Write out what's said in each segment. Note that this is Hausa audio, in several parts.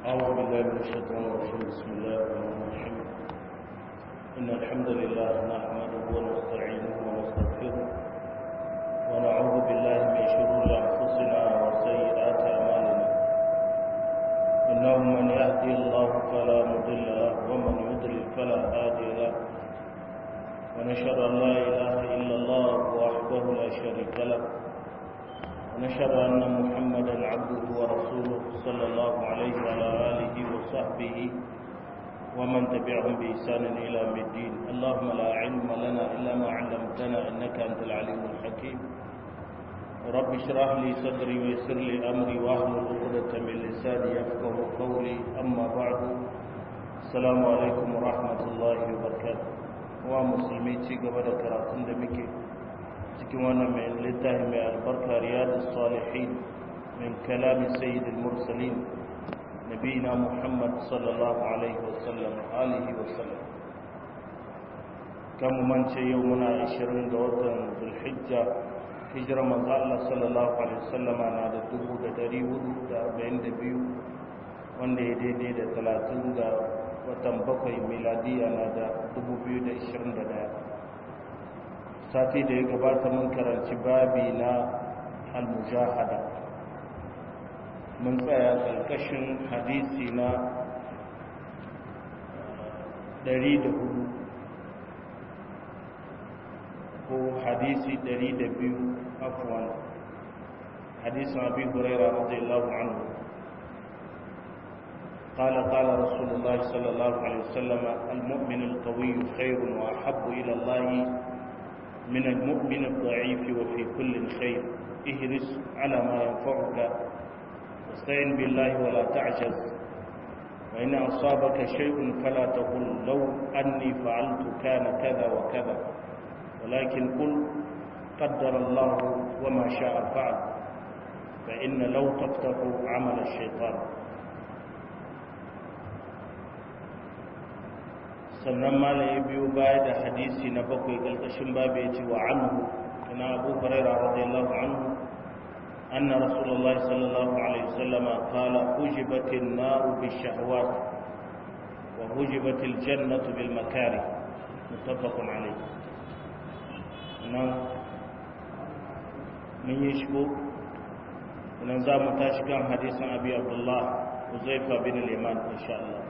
أعوذ بالله من الشيطان الرجيم بسم الله الرحمن الرحيم إن الحمد لله نحمده ونستعينه ونستغفره ونعوذ بالله من شرور أنفسنا وسيئات أعمالنا إنه من يهدي الله فلا مضل له ومن يضلل فلا هادي له ونشهد أن لا إله إلا الله وحده لا شريك له ونشهد أن محمدا عبده ورسوله صلى الله عليه وعلى آله وصحبه ومن تبعهم بإحسان إلى يوم الدين اللهم لا علم لنا إلا ما علمتنا إنك أنت العليم الحكيم رب اشرح لي صدري ويسر لي أمري واحلل عقدة من لساني يفقه قولي أما بعد السلام عليكم ورحمة الله وبركاته ومسلمي قبل كراتين دمكي cikin wannan mai littafi mai albarka riyadus salihin min kalami sayyidil mursalin nabiyina muhammad sallallahu alaihi wasallam alihi wasallam kan mu mance yau muna 20 ga watan zulhijja hijira manzo Allah sallallahu alaihi wasallama na da 1442 wanda ya daidai da 30 ga watan bakwai miladiya na da 2021 sati da ya gabata mun karanci babi na al-mujahada mun tsaya ƙarƙashin hadisi na 104 ko hadisi 102 afwan hadisin abi huraira radiyallahu anhu قال قال رسول الله صلى الله عليه وسلم المؤمن القوي خير وأحب إلى الله من المؤمن الضعيف وفي كل خير اهرس على ما ينفعك واستعن بالله ولا تعجز وإن أصابك شيء فلا تقل لو أني فعلت كان كذا وكذا ولكن قل قدر الله وما شاء فعل فإن لو تفتح عمل الشيطان sannan mala ya biyo baya da hadisi na bakwai ƙarƙashin babu ya ce wa anhu ina abu huraira radiyallahu anhu anna rasulullahi sallallahu alaihi wasallam qala hujibatin naru bishahawat wa hujibatil jannatu bil makari muttafaqun alayh nan mun yi shigo nan za mu tashi kan hadisin abi abdullah uzaifa bin al-yaman insha Allah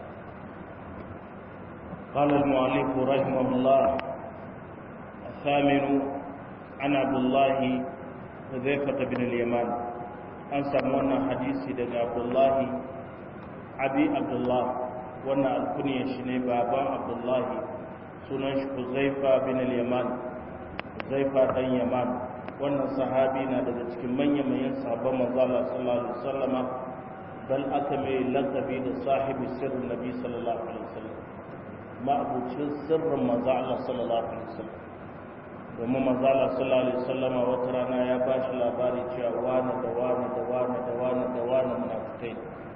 قال المؤلف رحمه الله الثامن عن عبد الله حذيفة بن اليمان an samu wannan hadisi daga abdullahi abi abdullah wannan alkuniya shi ne baban abdullahi sunan shi huzaifa bin al-yaman huzaifa dan yaman wannan sahabi na daga cikin manyan manyan sahabban manzo Allah sallallahu alaihi wasallama bal aka mai laqabi da sahibi sirrin nabi sallallahu alaihi wasallam ma'abucin sirrin maza Allah sallallahu alaihi wasallam domin maza Allah sallallahu alaihi wasallam wata rana ya ba shi labari cewa wani da wani da wani da wani da wani munafikai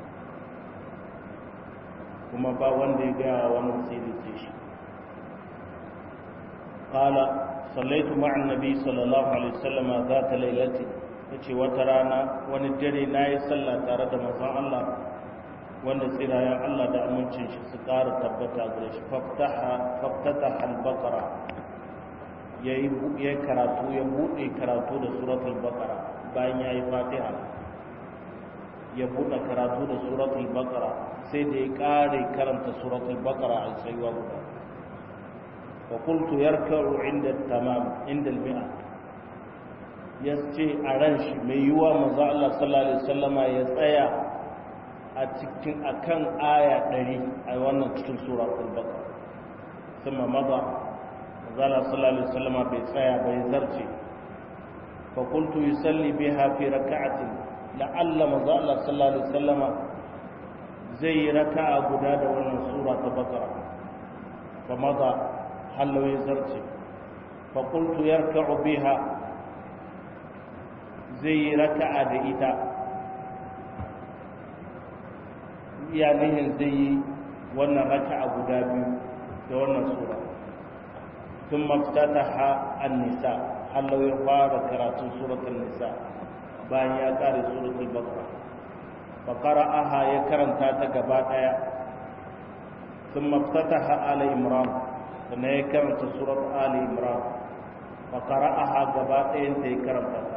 kuma ba wanda ya gaya wannan sirri ce shi qala sallaitu ma'a annabi sallallahu alaihi wasallam zata lailati yace wata rana wani dare nayi sallah tare da manzon Allah wanda tsirayen Allah da amincin shi su ƙara tabbata gare shi faftata al-baqara yayi ya karatu ya bude karatu da suratul baqara bayan yayi fatiha ya bude karatu da suratul baqara sai da ya ƙare karanta suratul baqara a tsayuwa guda fa qultu yarka'u inda tamam inda al-mi'a yace a ran shi mai yiwa manzo Allah sallallahu alaihi wasallama ya tsaya a cikin akan aya ɗari a wannan cikin sura al-baqara thumma madha zala sallallahu alaihi wasallam bai tsaya bai zarce fa qultu yusalli biha fi rak'atin la'alla manzo Allah sallallahu alaihi wasallam zai yi raka'a guda da wannan sura ta baqara fa madha hallo ya zarce fa qultu yarka'u biha zai yi raka'a da ita iyalihin zai yi wannan raka'a guda biyu da wannan sura sun maftataha an-nisa Allah ya fara karatun suratul nisa bayan ya kare suratul baqara fa qara'aha ya karanta ta gaba daya thumma ftataha ala imran sannan ya karanta surat ali imran fa qara'aha gaba dayan ta ya karanta ta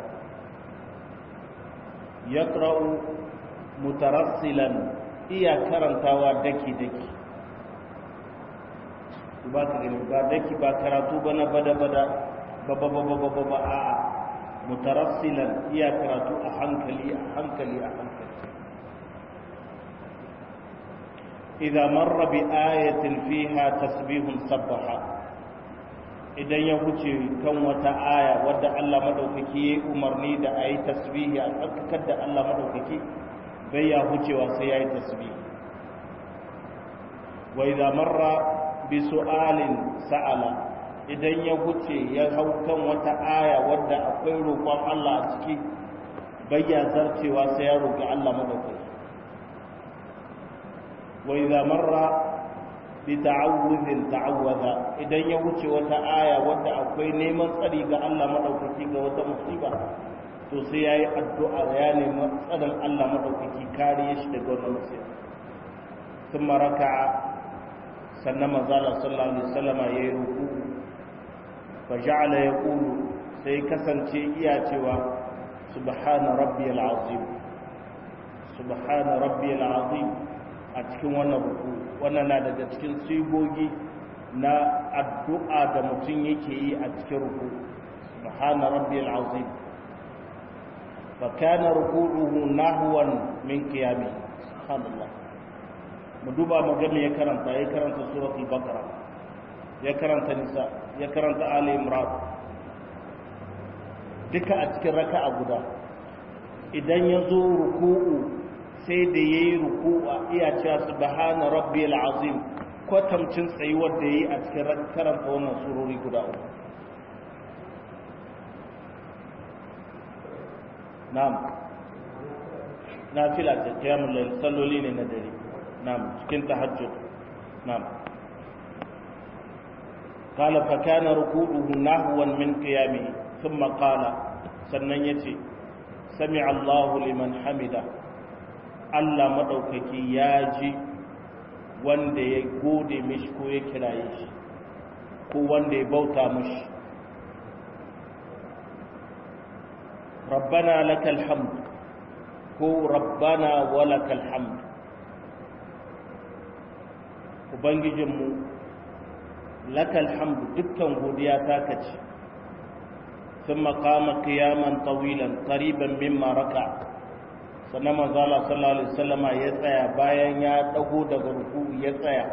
yaqra'u mutarassilan iya karantawa daki daki ba ka gani ba daki ba karatu ba na bada bada ba ba ba ba ba ba a mutarassilan iya karatu a hankali a hankali a hankali idza marra bi ayatin fiha tasbihun sabbaha idan ya huce kan wata aya wadda Allah madaukaki ya umarni da ayi tasbihi a tsakakar da Allah madaukaki bai ya hucewa sai yayi tasbihi wa idza marra bi su'alin sa'ala idan ya huce ya hau kan wata aya wadda akwai roƙon Allah a ciki bayya zarcewa sai ya roƙi Allah madaukaki wa idza marra bi ta'awudhin ta'awwadha idan ya huce wata aya wadda akwai neman tsari ga Allah madaukaki ga wata musiba to sai yayi addu'a ya nemi tsarin Allah madaukaki kariye shi daga wannan musiba ثم ركع sannan manzala sallallahu alaihi wasallam ya yi ruku fa ja'ala yaqulu sai kasance iya cewa subhana rabbiyal azim subhana rabbiyal azim a cikin wannan ruku wannan na daga cikin sigogi na addu'a da mutum yake yi a cikin ruku subhana rabbiyal azim fa kana ruku'uhu nahwan min qiyami subhanallah mu duba magana ya karanta ya karanta suratul baqara ya karanta nisa ya karanta ali imran duka a cikin raka'a guda idan ya zo ruku'u sai da yayi ruku'a iya cewa subhana rabbiyal azim kwatamcin tsayuwar da yayi a cikin karanta wannan surori guda uku na'am nafila ta qiyamul layl salloli ne na dare نعم cikin tahajjud نعم قال فكان ركوعه نحوا من قيامه ثم قال sannan yace sami Allahu liman hamida Allah madaukaki ya ji wanda ya gode mishi ko ya kiraye shi ko wanda ya bauta mishi rabbana lakal hamd ko rabbana walakal hamd ubangijinmu lakal hamdu dukkan godiya ta kace sun makama kiyaman tawilan ƙariban mimma raka sannan manzala sallallahu alaihi wasallama ya tsaya bayan ya dago daga ruku ya tsaya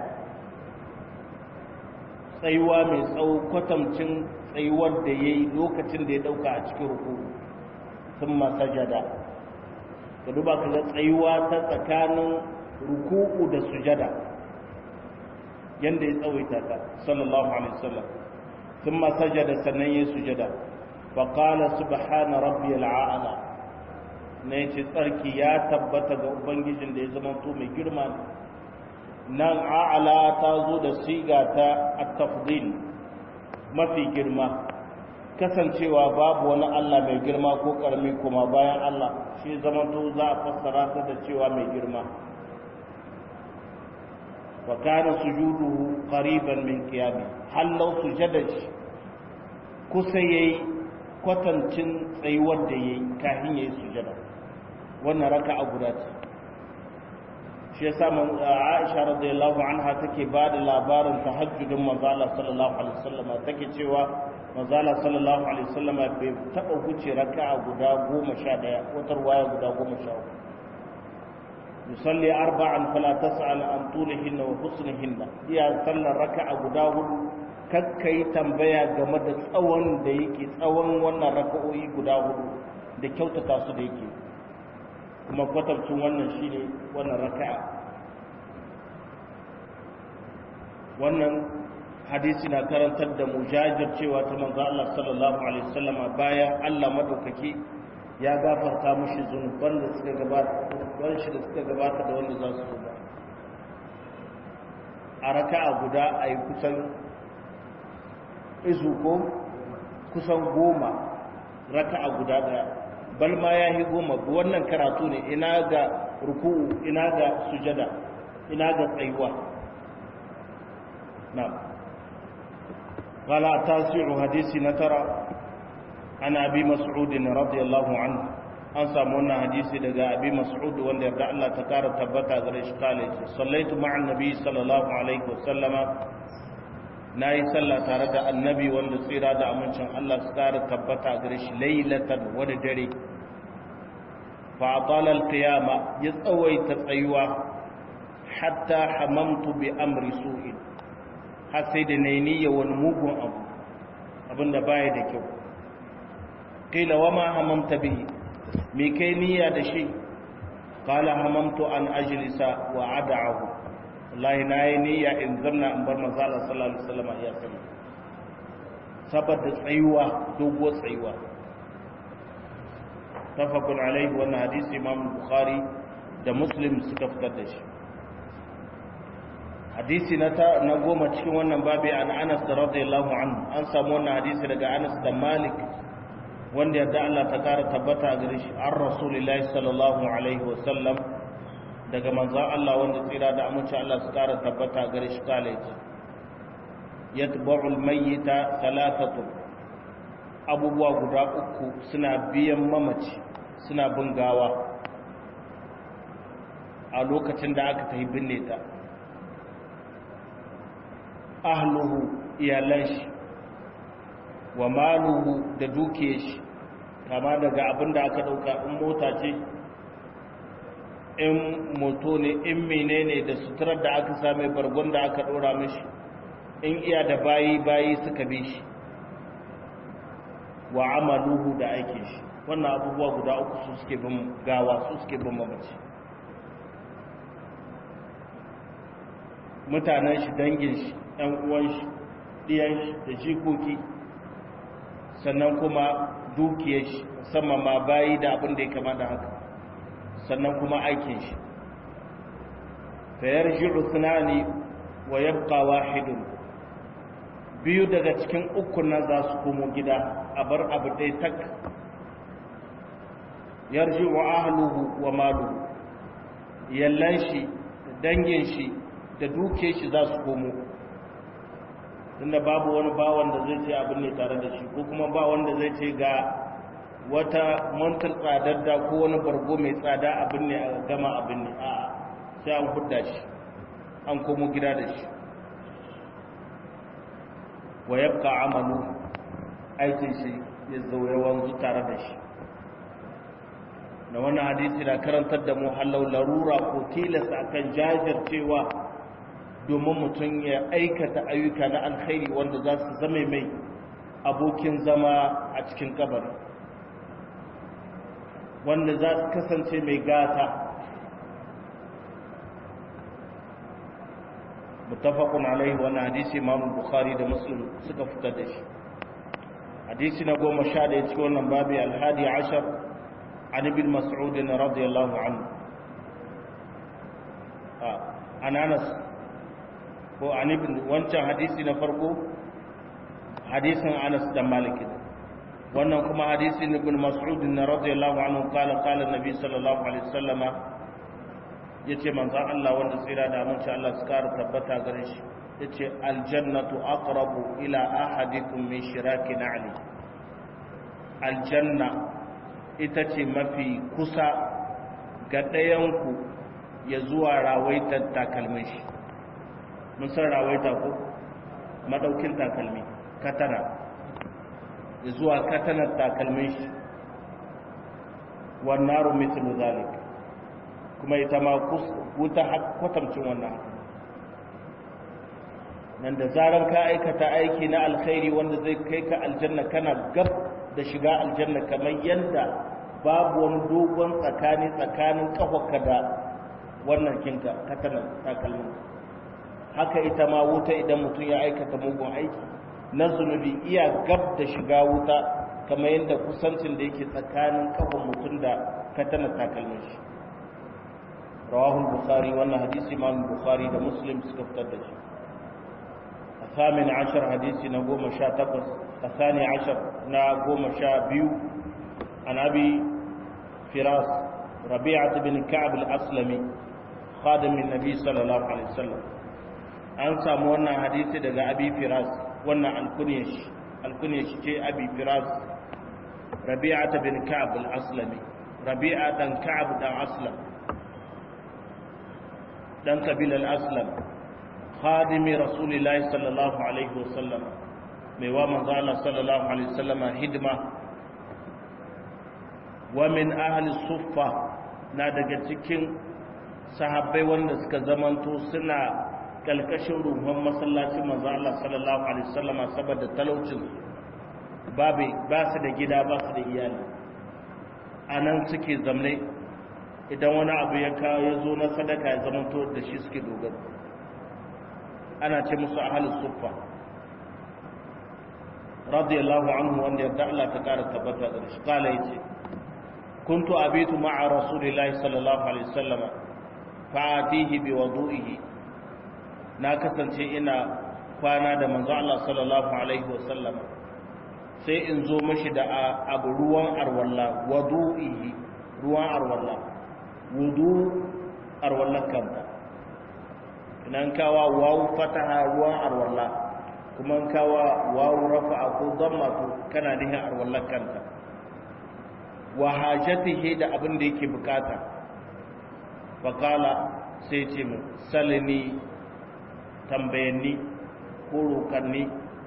tsayuwa mai tsawo kwatamcin tsayuwar da ya yi lokacin da ya dauka a cikin ruku sun masajada ka duba ka ga tsayuwa ta tsakanin ruku'u da sujada yanda ya tsawaita ta sallallahu alaihi wasallam thumma sajada sannan ya sujada fa qala subhana rabbiyal a'la ne ce tsarki ya tabbata ga ubangijin da ya zama to mai girma nan a'la ta zo da siga ta at-tafdil mafi girma kasancewa babu wani Allah mai girma ko karami kuma bayan Allah shi zama to za a fassara ta da cewa mai girma وكان سجوده قريبا من قيامه هل لو سجد kusa yayi kwatancin tsayuwar da yayi kafin yayi sujada wannan raka'a guda ce shi yasa man Aisha radiyallahu anha take ba da labarin tahajjudin manzo Allah sallallahu alaihi wasallam take cewa manzo Allah sallallahu alaihi wasallam bai taba huce raka'a guda 11 wata ruwaya guda 13 yusalli arba'an fala tas'al an tulihinna wa husnihinna iya sallar raka'a guda hudu kakkai tambaya game da tsawon da yake tsawon wannan raka'o'i guda hudu da kyautata su da yake kuma kwatabcin wannan shine wannan raka'a wannan hadisi na karantar da mujajir cewa ta manzo Allah sallallahu alaihi wasallam bayan Allah madaukaki ya gafarta mushi zunuban da suka gabata wani shi da suka gabata da wanda za su zo ba a raka'a guda a yi kusan izu ko kusan goma raka'a guda daya bal ma ya yi goma wannan karatu ne ina ga ruku'u ina ga sujada ina ga tsayuwa na قال التاسع حديث نترى عن أبي مسعود رضي الله عنه an samu wannan hadisi daga abi mas'ud wanda yarda Allah ta kara tabbata gare shi kale ce sallaitu ma'an nabi sallallahu alaihi wasallama nayi sallah tare da annabi wanda tsira da amincin Allah su kara tabbata gare shi lailatan wani dare fa atala alqiyama ya tsawaita tsayuwa hatta hamamtu bi amri su'in har sai da nayi niyya wani mugun abu abinda baya da kyau qila wa ma hamamta bihi me kai niyya da shi qala hamamtu an ajlisa wa ad'ahu wallahi nayi niyya in zanna in bar manzo Allah sallallahu alaihi wasallam ya sani saboda tsayuwa dogo tsayuwa tafakun alaihi wannan hadisi imam bukhari da muslim suka fitar da shi hadisi na ta na goma cikin wannan babi an Anas radiyallahu anhu an samu wannan hadisi daga Anas da Malik wanda yadda Allah ta kara tabbata a gare shi an rasulillahi sallallahu alaihi wasallam daga manzan Allah wanda tsira da amince Allah su kara tabbata a gare shi kale ce yatba'u almayyita thalathatu abubuwa guda uku suna biyan mamaci suna bin gawa a lokacin da aka tafi binne ta ahluhu iyalan shi wa maluhu da duke shi kama daga abin da aka dauka in mota ce in moto ne in menene da suturar da aka same bargon da aka dora mishi in iya da bayi bayi suka bi shi wa amaluhu da aikin shi wannan abubuwa guda uku su suke bin gawa su suke bin mamaci mutanen shi dangin shi ‘yan uwan shi ɗiyan shi da jikoki sannan kuma dukiyar shi musamman ma bayi da abin da ya kama da haka sannan kuma aikin shi fayar jiru sunani wa yabqa wahidun biyu daga cikin uku na za su komo gida a bar abu dai tak yarji wa ahluhu wa maluhu yallan shi da dangin shi da duke shi za su komo tunda babu wani bawan da zai ce abin ne tare da shi ko kuma ba wanda zai ce ga wata mantar tsadar da ko wani bargo mai tsada abin ne a gama abin ne a sai an hudda shi an komo gida da shi wa yabqa amalu aikin shi ya zauye wanzu tare da shi da wannan hadisi na karantar da mu hallau larura ko tilasta akan jajircewa domin mutum ya aikata ayyuka na alkhairi wanda za su zame mai abokin zama a cikin kabari wanda za su kasance mai gata mutafakun alaihi wannan hadisi imamu bukhari da muslim suka fitar da shi hadisi na goma sha da ya cikin wannan babi alhadi ashar an ibn mas'ud radiyallahu anhu an anas ko an ibn wancan hadisi na farko hadisin anas da malik wannan kuma hadisin ibn mas'ud radiyallahu anhu kala kala nabi sallallahu alaihi wasallama ya ce manzan Allah wanda tsira da amince Allah su kara tabbata gare shi ya ce aljannatu aqrabu ila ahadikum min shiraki na'li aljanna ita ce mafi kusa ga ɗayanku ya zuwa rawaitar takalmin shi mun san rawaita ko madaukin takalmi katana ya zuwa katanar takalmin shi wannan rumitin zalika kuma ita ma wuta kwatamcin wannan nan da zarar ka aikata aiki na alkhairi wanda zai kai ka aljanna kana gab da shiga aljanna kamar yadda babu wani dogon tsakani tsakanin kafarka da wannan kinka katanan takalmin haka ita ma wuta idan mutum ya aikata mugun aiki na zunubi iya gab da shiga wuta kamar yadda kusancin da yake tsakanin kafan mutum da katanan takalmin shi rawahul bukhari wannan hadisi imam bukhari da muslim suka fitar da shi الثامن عشر حديث نقوم شا تقص الثاني عشر نقوم شا بيو عن أبي firas rabi'at bin ka'ab al-aslami khadimin nabi sallallahu alaihi wasallam an samu wannan hadisi daga abi firas wannan alkunyash alkunyash ce abi firas rabi'at bin ka'ab al-aslami rabi'a dan ka'ab dan aslam dan kabilar aslam khadimi rasulillahi sallallahu alaihi wasallam mai wa manzo Allah sallallahu alaihi wasallam hidima wa min ahli suffa na daga cikin sahabbai wanda suka zamanto suna kalkashin ruhun masallacin manzo Allah sallallahu alaihi wasallam saboda talaucin babu ba su da gida ba su da iyali anan suke zamne idan wani abu ya kawo ya zo na sadaka ya zamanto da shi suke dogaro ana ce musu ahlus suffa radiyallahu anhu wanda yarda Allah ta kara tabbata da shi kala yace kuntu abitu ma'a rasulillahi sallallahu alaihi wasallam fa'atihi bi wudu'ihi na kasance ina kwana da manzo Allah sallallahu alaihi wasallam sai in zo mashi da abu ruwan arwalla wudu'ihi ruwan arwalla wudu arwallan kanta idan kawa wawu fataha ruwan arwalla kuma kawa wawu rafa'a ko dhamma to kana nihin arwallan kanta wa hajatihi da abin da yake bukata faqala sai ce mu salini tambayanni ko rokanni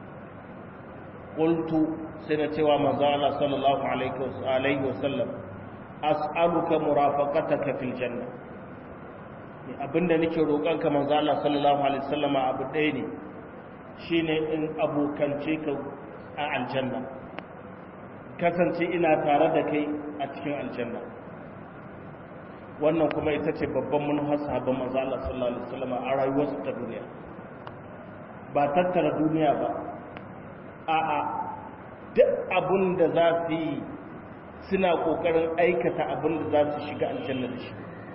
qultu sai na cewa manzo Allah sallallahu alaihi wasallam as'aluka murafaqataka fil janna abinda nake roƙon ka manzo Allah sallallahu alaihi wasallama abu ɗaya ne shine in abokance ka a aljanna kasance ina tare da kai a cikin aljanna wannan kuma ita ce babban manufar sahabban manzo Allah sallallahu alaihi wasallama a rayuwarsu ta duniya ba tattara duniya ba a'a duk abin da za su yi suna ƙoƙarin aikata abin da za su shiga aljanna da shi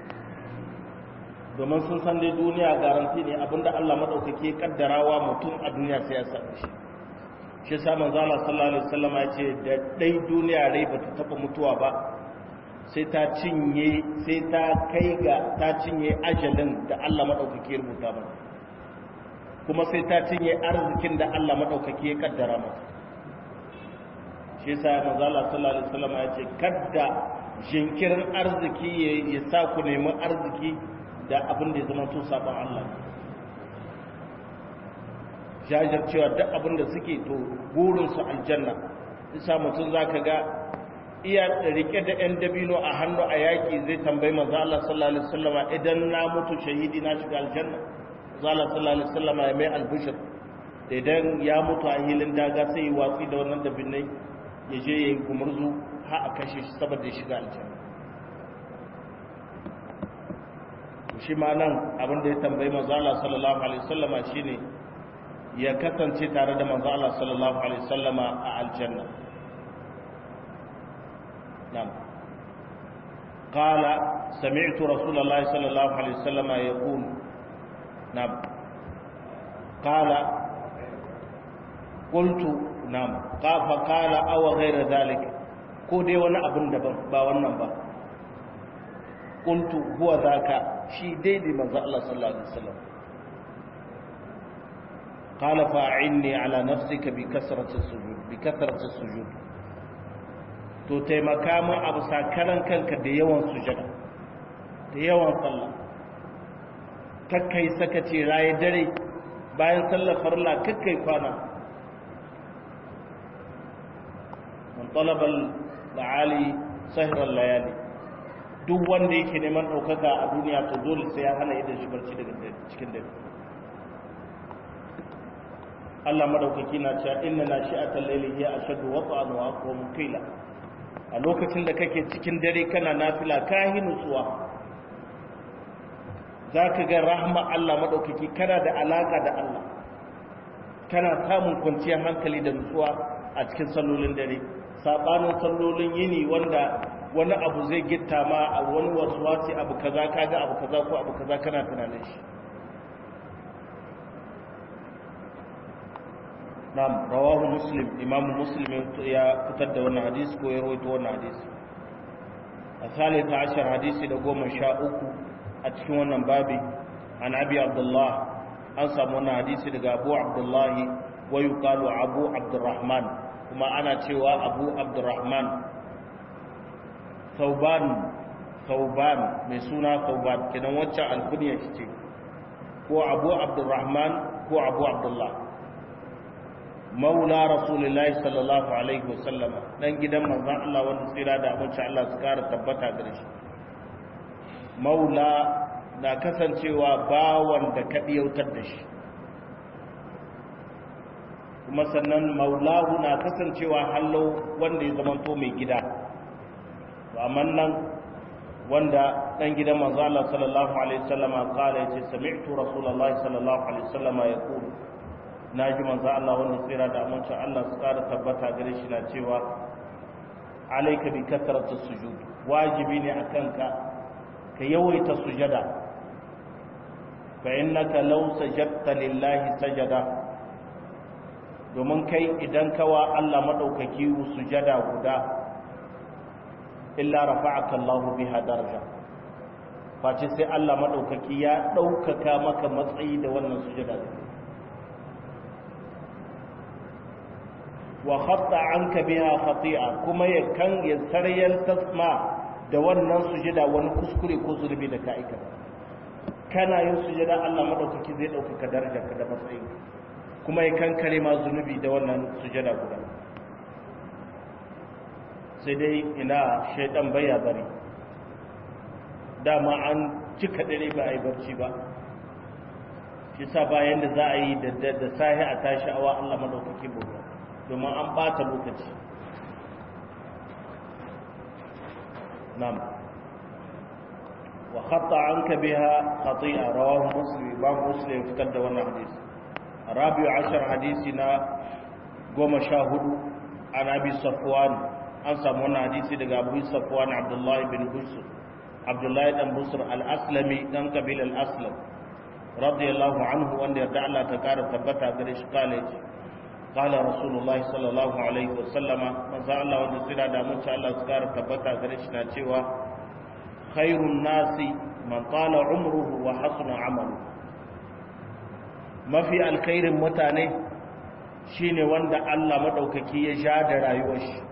domin sun san dai duniya garanti ne abin da Allah maɗaukaki kaddarawa mutum a duniya sai ya sami shi shi sa manzo Allah sallallahu alaihi wasallam ya ce da dai duniya rai ba ta taba mutuwa ba sai ta cinye sai ta kai ga ta cinye ajalin da Allah maɗaukaki ya rubuta ba kuma sai ta cinye arzikin da Allah maɗaukaki ya kaddara mata shi sa manzo Allah sallallahu alaihi wasallam ya ce kadda jinkirin arziki ya sa ku nemi arziki da abin da ya zama to sabon Allah jajar cewa duk abin da suke to burin su aljanna isa mutum zaka ga iya rike da yan dabino a hannu a yaki zai tambayi manzo Allah sallallahu alaihi wasallam idan na mutu shahidi na shiga aljanna manzo Allah sallallahu alaihi wasallam ya mai albushir idan ya mutu a hilin daga sai yi watsi da wannan dabinai ya je ya yi gumurzu ha a kashe shi saboda ya shiga aljanna shi ma nan abinda ya tambayi manzo Allah sallallahu alaihi wasallama shine ya kasance tare da manzo Allah sallallahu alaihi wasallama a aljanna na'am qala sami'tu rasulullahi sallallahu alaihi wasallama yaqul na'am qala qultu na'am qafa qala aw ghayra zalik ko dai wani abin daban ba wannan ba qultu huwa zaka shi daidai manzo Allah sallallahu alaihi wasallam qala fa'inni ala nafsika bi kasrati sujud bi kasrati sujud to taimaka min abu sakaran kanka da yawan sujada da yawan sallah kakkai sakace raye dare bayan sallar farla kakkai kwana man talaba al-ali sahra al-layali duk wanda yake neman ɗaukaka a duniya to dole sai ya hana idan shi barci daga cikin dare Allah madaukaki na cewa inna nashi'atal layli hiya ashaddu wat'an wa aqwamu qila a lokacin da kake cikin dare kana nafila ka yi nutsuwa zaka ga rahma Allah madaukaki kana da alaka da Allah kana samun kwanciyar hankali da nutsuwa a cikin sallolin dare sabanin sallolin yini wanda wani abu zai gitta ma a wani wasu wasi abu kaza kaga abu kaza ko abu kaza kana tunanin shi na'am rawahu muslim imam muslim ya fitar da wannan hadisi ko ya rawaito wannan hadisi الثالث عشر حديث لقوم شاءوك أتكون بابي عن أبي عبد الله أنسى من حديث لقى أبو عبد الله ويقال أبو عبد الرحمن كما أنا تشوى أبو عبد الرحمن ثوبان ثوبان مسونا ثوبان كنا وجه الكنية تشي هو أبو عبد الرحمن هو أبو عبد الله maula rasulullahi sallallahu alaihi wasallama dan gidan manzon Allah wanda tsira da abinci Allah su kara tabbata gare shi maula na kasancewa bawan da ka yautar da shi kuma sannan maulahu na kasancewa hallo wanda ya zama to mai gida amma nan wanda dan gidan manzon Allah sallallahu alaihi wasallama kala yace sami'tu rasulullahi sallallahu alaihi wasallama yaqulu na ji manzo Allah wanda tsira da amincin Allah su ƙara tabbata gare shi na cewa alaika bi kasratu sujud wajibi ne akan ka ka yawaita sujada fa innaka law sajadta lillahi sajada domin kai idan kawa Allah madaukaki sujada guda illa rafa'aka Allah biha daraja face sai Allah madaukaki ya daukaka maka matsayi da wannan sujada wa khatta anka biha khati'a kuma ya kan ya saryan tasma da wannan sujada wani kuskure ko zurbi da ka aika kana yin sujada Allah madaukaki zai dauka darajar ka da matsayin kuma ya kan kare ma zunubi da wannan sujada guda sai dai ina shaidan baya bari dama an cika dare ba a yi barci ba shi sa bayan da za a yi da sahi a tashi awa Allah madaukaki bauta domin an bata lokaci nam wa khata anka biha khati'a rawahu muslim ba muslim fitar da wannan hadisi rabi'u ashar hadisi na goma sha hudu an abi safwan an samu wannan hadisi daga abu safwan abdullahi bin busr abdullahi dan busr al-aslami dan kabil al-aslam radiyallahu anhu wanda yarda Allah ta kara tabbata gare shi kale قال رسول الله صلى الله عليه وسلم من زال الله wanda sira da mun sha Allah suka tabbata gare shi na cewa khairun nasi man tala umruhu wa hasuna amalu mafi alkhairin mutane shine wanda Allah madaukaki ya ja da rayuwar shi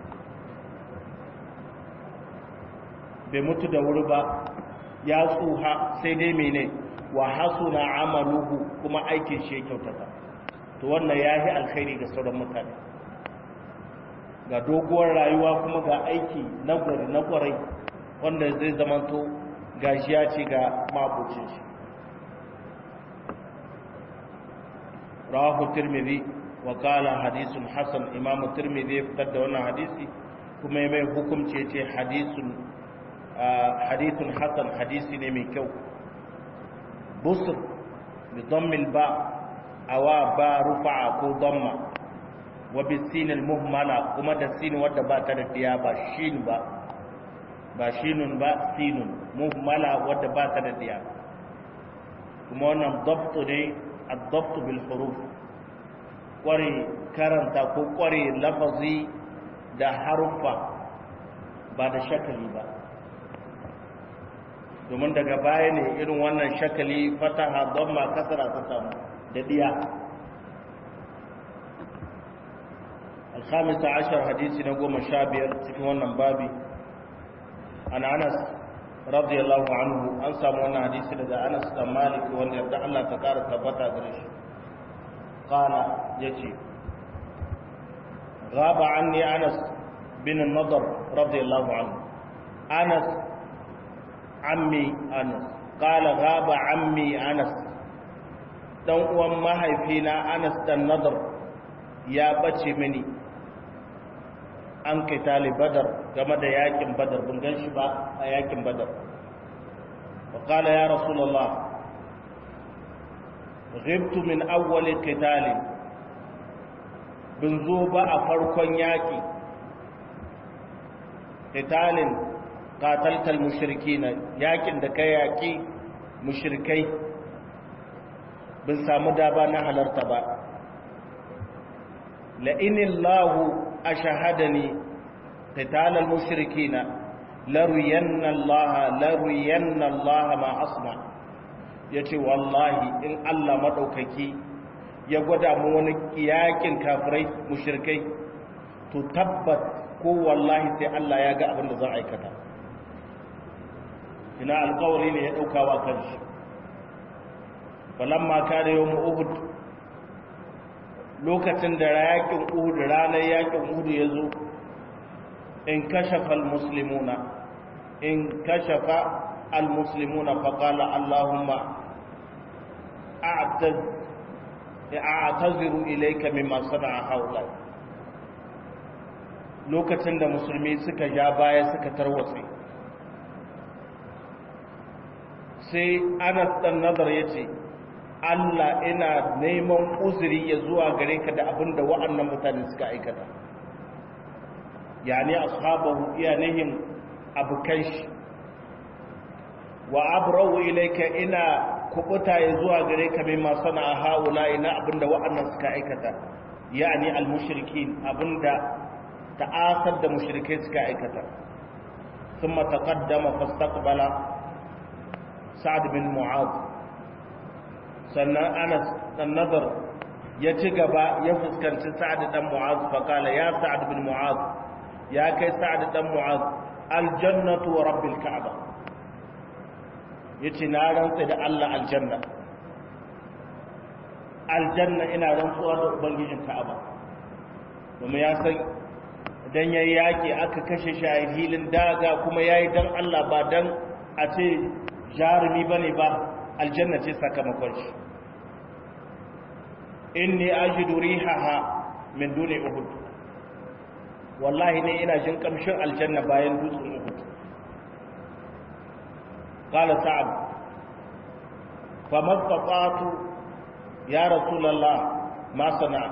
bai mutu da wuri ba ya tsuha sai dai mene wa hasuna amaluhu kuma aikin shi ya kyautata to wannan ya yi alkhairi ga sauran mutane ga doguwar rayuwa kuma ga aiki na gwari na kwarai wanda zai zamanto gashiya ce ga mabucin shi rawahu tirmidhi wa qala hadithun hasan imamu tirmidhi ya fitar da wannan hadisi kuma mai hukunci ya ce hadithun hadithun hasan hadisi ne mai kyau busr bi dhammil ba awa ba rufa'a ko damma wa bisin al-muhmala kuma da sin wadda ba ta da diya ba shin ba ba shinun ba sinun muhmala wadda ba ta da diya kuma wannan dabtu ne ad-dabtu bil huruf kware karanta ko kware lafazi da harufa ba da shakali ba domin daga baya ne irin wannan shakali fataha damma kasara ta samu da diya الخامسة عشر حديث نقوم شابير تكون بابي عن أنس رضي الله عنه أنسى من حديث لدى أنس بن مالك وأن يبدأ الله تكار ثبتا قريش قال يجي غاب عني أنس بن النضر رضي الله عنه أنس عمي أنس قال غاب عمي أنس dan uwan mahaifina Anas dan Nadar ya bace mini an kai tali badar game da yakin badar bin gan shi ba a yakin badar wa qala ya rasulullah ghibtu min awwal qital bin zo ba a farkon yaki qitalin qataltal mushrikin yakin da kai yaki mushrikai bin samu daba na halarta ba la'inillahu ashahadani qitalal mushrikina laruyanna Allah laruyanna Allah ma asna yace wallahi in Allah madaukaki ya gwada mu wani kiyakin kafirai mushrikai to tabbat ko wallahi sai Allah ya ga abin da za a aikata ina alƙawari ne ya dauka wa kanshi falamma kada yawm uhud lokacin da yakin uhud ranar yakin uhud ya zo in kashafa almuslimuna in kashafa almuslimuna faqala allahumma a'taz a'taziru ilayka mimma sana'a haula lokacin da musulmi suka ja baya suka tarwatse sai Anas dan nazar yace Allah ina neman uzuri ya zuwa gare ka da abin da wa'annan mutane suka aikata yani ashabahu iya nihin abukan shi wa abrau ilayka ina kubuta ya zuwa gare ka mai masu na haula ina abin da wa'annan suka aikata yani almushrikin abinda ta'asar da mushrikai suka aikata ثم تقدم فاستقبل سعد بن معاذ sannan anas dan nazar ya ci gaba ya fuskanci sa'ad dan mu'az fa kala ya sa'ad bin mu'az ya kai sa'ad dan mu'az aljannatu wa rabbil ka'aba yace na rantsa da Allah aljanna aljanna ina rantsuwa da ubangijin ka'aba domin ya san dan yayi yaki aka kashe shi a hilin daga kuma yayi dan Allah ba dan a ce jarumi bane ba aljanna ce sakamakon shi inni ajidu rihaha min duni uhud wallahi ne ina jin kamshin aljanna bayan dutsen uhud qala sa'ab famastata'tu ya rasulullah ma sana'a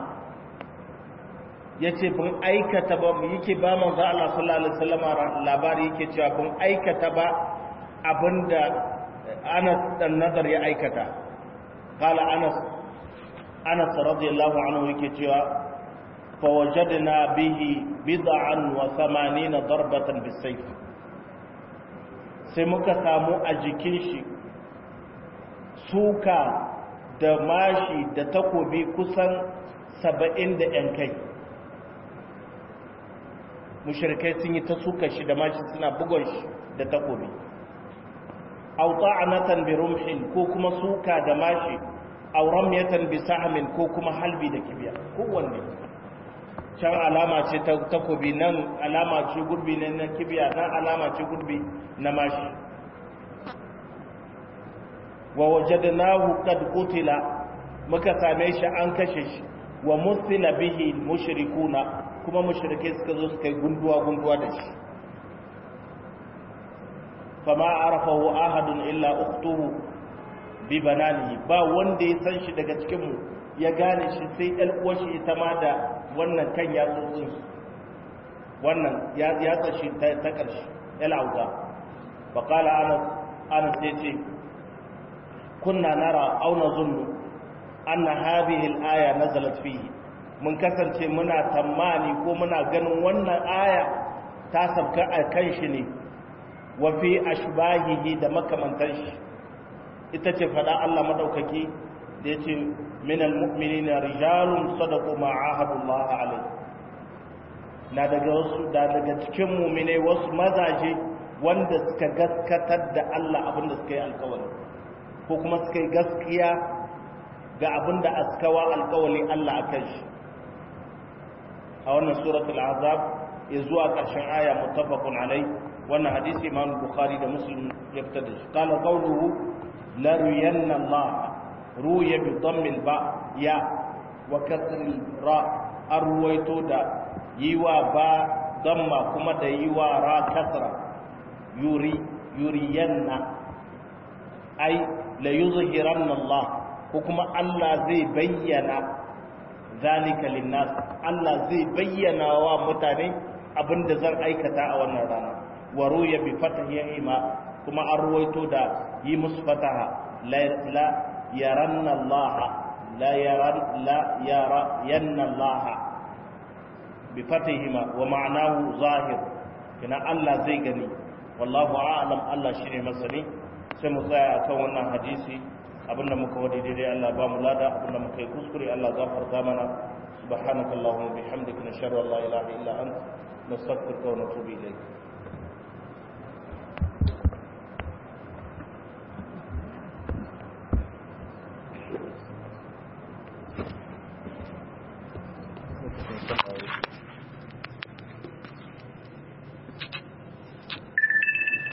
yace bin aikata ba yake ba manzo Allah sallallahu alaihi wasallam labari yake cewa bin aikata ba abinda Anas dan Nadar ya aikata qala Anas Anas radiyallahu anhu yake cewa fa wajadna bihi bid'an wa 80 darbatan bisayf sai muka samu a jikin shi suka da mashi da takobi kusan 70 da yan kai mushrikai sun yi ta suka shi da mashi suna bugon shi da takobi aw ta'anatan bi rumhin ko kuma suka da mashi aw ramyatan bi sahmin ko kuma halbi da kibiya kowanne can alama ce ta takobi nan alama ce gurbi ne na kibiya nan alama ce gurbi na mashi wa wajadnahu qad qutila muka same shi an kashe shi wa musila bihi mushrikuna kuma mushrike suka zo suka yi gunduwa gunduwa da shi fama arafahu ahadun illa ukhtuhu bi bananihi ba wanda ya san shi daga cikin mu ya gane shi sai ɗan uwashi ita ma da wannan kan ya tsotsin wannan ya ya tsashi ta ta karshe ya lauta fa qala anas anas yace kunna nara aw nazunnu anna hadhihi al-aya nazalat fihi mun kasance muna tammani ko muna ganin wannan aya ta sabka a kan shi ne wa fi ashbahihi da makamantan shi ita ce fada Allah madaukaki da yace minal mu'minina rijalun sadaqu ma ahadullah alayhi na daga wasu da daga cikin mu'minai wasu mazaje wanda suka gaskatar da Allah abinda suka yi alkawari ko kuma suka yi gaskiya ga abinda askawa alkawali Allah akan shi a wannan suratul azab ya zuwa ƙarshen aya muttafaqun alai wannan hadisi imam bukhari da muslim ya fitar da shi qala qawluhu la ruyanna allah ruya bi dhammil ba ya wa kasril ra arwayto da yiwa ba damma kuma da yiwa ra kasra yuri yuriyanna ai la yuzhiranna allah ko kuma allah zai bayyana zalika linnas Allah zai bayyana wa mutane abinda zan aikata a wannan rana wa ruya bi fatahi ma kuma an ruwaito da yi musu fataha la yaranna Allah la yaran la yara yanna Allah bi fatahi ma wa ma'anahu zahir kina Allah zai gani wallahu a'lam Allah shine masani sai mu tsaya akan wannan hadisi abinda muka wadi daidai Allah ba mu lada abinda muka yi kuskure Allah gafarta mana subhanakallahumma bihamdika nashhadu an la ilaha illa anta nastaghfiruka wa natubu ilayk